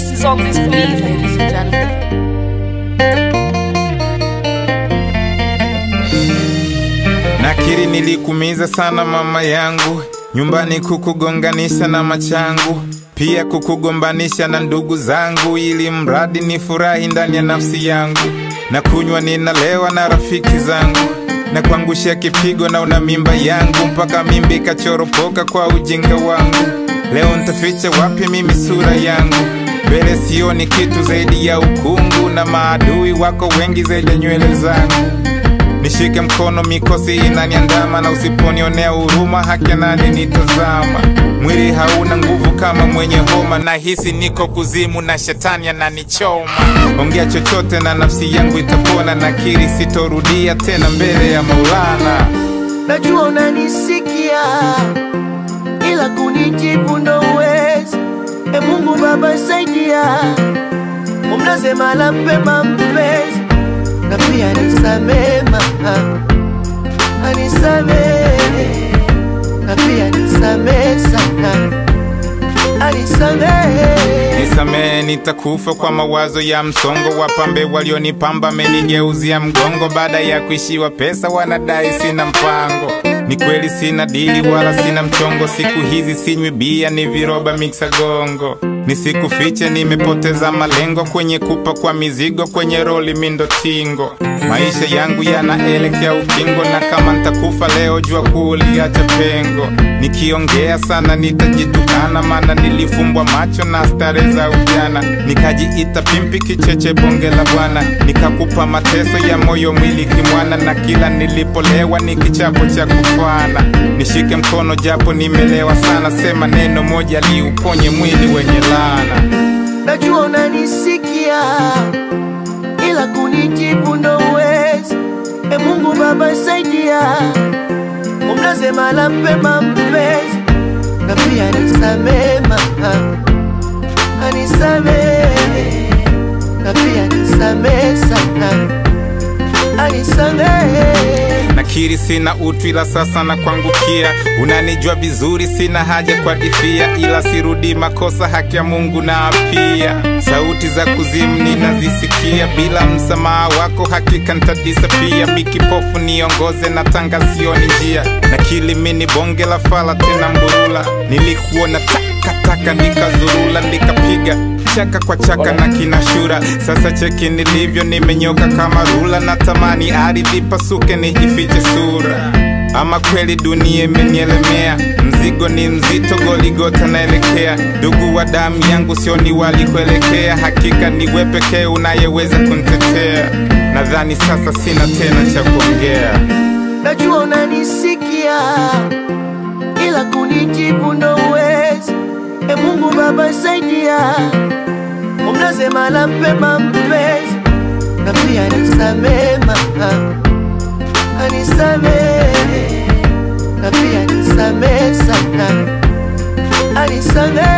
best is on this beat, ladies and gentlemen. Nakiri nilikumiza sana mama yangu, nyumbani kukugonganisha na machangu, pia kukugombanisha na ndugu zangu, ili mradi ni furahi ndani ya nafsi yangu. Na kunywa ninalewa na rafiki zangu, na kuangushia kipigo na una mimba yangu, mpaka mimba ikachoropoka kwa ujinga wangu. Leo ntaficha wapi mimi sura yangu? Mbele sioni kitu zaidi ya ukungu, na maadui wako wengi zaidi ya nywele zangu. Nishike mkono, mikosi inaniandama, na usiponionea huruma, haki nani nitazama? Mwili hauna nguvu kama mwenye homa, na hisi niko kuzimu na shetani ananichoma. Ongea chochote na nafsi yangu itapona, nakiri sitorudia tena mbele ya Maulana. najua unanisikia ila kunijibu ndo uwezi. E Mungu Baba saidia, umlaze mahala pema mpenzi, na pia nisamee mama, anisamee na pia nisamee sana, anisamee Nisamehe, nitakufa kwa mawazo ya msongo. Wapambe walionipamba amenigeuzia mgongo, baada ya kuishiwa pesa wanadai sina mpango. Ni kweli sina dili wala sina mchongo, siku hizi sinywi bia, ni viroba miksa gongo. Nisikufiche, nimepoteza malengo kwenye kupa kwa mizigo, kwenye roli mindo tingo. Maisha yangu yanaelekea ukingo, na kama ntakufa leo, jua kuliacha pengo. Nikiongea sana nitajitukana, maana nilifumbwa macho na stare za ujana, nikajiita pimpi kicheche bonge la bwana, nikakupa mateso ya moyo mwili kimwana, na kila nilipolewa ni kichapo cha kufana. Nishike mkono japo nimelewa sana, sema neno moja liuponye mwili wenye laana. najua unanisikia ila kunijibu ndo uwezi. E Mungu Baba saidia, umlaze mahala pema mpenzi, na pia nisamee mama, anisamee na pia nisamee sana, anisamee Nakiri sina utu ila sasa na kuangukia, unanijua vizuri, sina haja kwa difia, ila sirudi makosa, haki ya Mungu na apia. Sauti za kuzimu ninazisikia, bila msamaha wako hakika ntadisapia. Mikipofu niongoze na tanga sioni njia, nakili mini bonge la fala tena mburula, nilikuona takataka nikazurula, nikapiga chaka kwa chaka na kinashura. Sasa cheki nilivyo, nimenyoka kama rula, natamani ardhi pasuke nijifiche sura. Ama kweli dunia imenielemea, mzigo ni mzito, Goligota naelekea. Ndugu wa damu yangu sioni walikuelekea, hakika ni wewe pekee unayeweza kunitetea. Nadhani sasa sina tena cha kuongea. najua unanisikia ila kunijibu ndo uwezi. E Mungu Baba saidia, umlaze mahala pema mpenzi, na pia nisamee mama, anisamee na pia nisamee sana, anisamee